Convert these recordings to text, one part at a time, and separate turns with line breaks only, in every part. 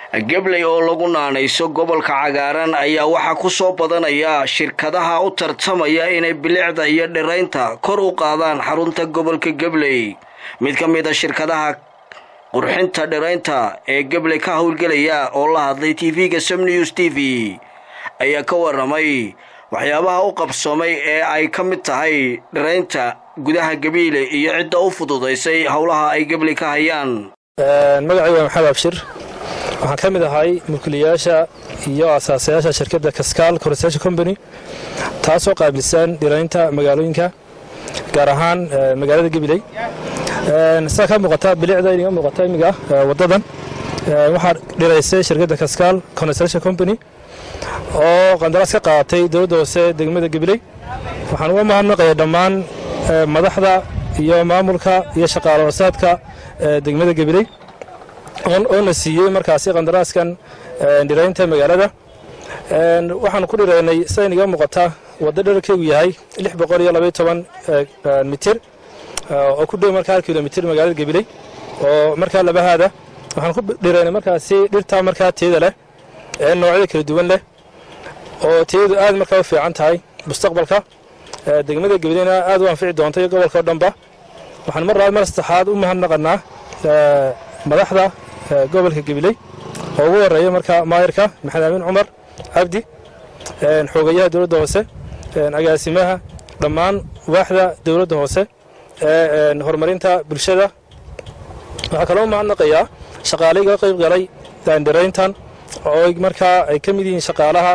gabley oo lagu naanayso gobolka cagaaran ayaa waxaa ku soo badanaya shirkadaha u tartamaya inay bilicda iyo dhiraynta kor u qaadaan xarunta gobolka gabley mid ka mid a shirkadaha qurxinta dhiraynta ee gabley ka howlgelaya oo la hadlay tv-ga som news t v ayaa ka waramay waxyaabaha u qabsoomay ee ay ka mid tahay dhiraynta gudaha gabiile iyo cidda u fududaysay howlaha ay gabley ka hayaan
magacay waa maxamed abshir waxaan ka mid ahay mulkiilayaasha iyo asaasayaasha shirkadda kaskaal corresation company taasoo qaabilsan dhiraynta magaalooyinka gaar ahaan magaalada gabiley sidaa ka muuqata bilicda inaga muuqata imiga wadadan waxaa dhiraysay shirkadda kaskaal construction company oo qandaraas ka qaadatay dowladda hoose degmada gabiley waxaan uga mahadnaqaya dhammaan madaxda iyo maamulka iyo shaqaalo hoosaadka degmada gabiley oona siiyey markaasi qandaraaskan dhiraynta magaalada waxaanu ku dhiraynay sida inaga muuqata waddo dherarkeegu yahay lix boqol iyo labaiyo toban mitir oo ku dhow markaa hal kilomitir magaalada gabiley oo markaa labahaada waxaan ku dhiraynay markaasi dhirtaa markaa teeda leh ee noocyada kala duwan leh oo teedu aad markaa u fiican tahay mustaqbalka degmada gabileyna aad u anfici doonta iyo gobolka o dhanba waxaan mar labaad mar saddexaad u mahadnaqanaa madaxda gobolka gabiley oo ugu horeeya markaa maayirka maxamed amiin cumar cabdi xoogayaha dowladda hoose agaasimaha dhammaan waaxda dowladda hoose ee horumarinta bulshada waxaa kaloo mahadnaqayaa shaqaalayga qayb galay dhirayntan oo markaa ay ka mid yihiin shaqaalaha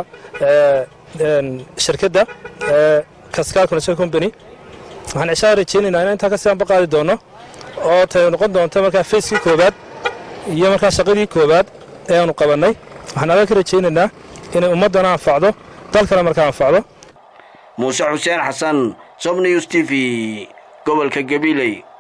shirkadda kaskaal connection company waxaan cishaa rajeynaynaa inaan intaa ka sianba qaadi doono oo tay noqon doonto markaa facekii koobaad iyo markaa shaqadii koobaad ee aanu qabannay waxaan aga ka rajaynaynaa inay ummaddana anfacdo dalkana markaa anfacdo
muuse xuseen xasan som news t v gobolka gabiley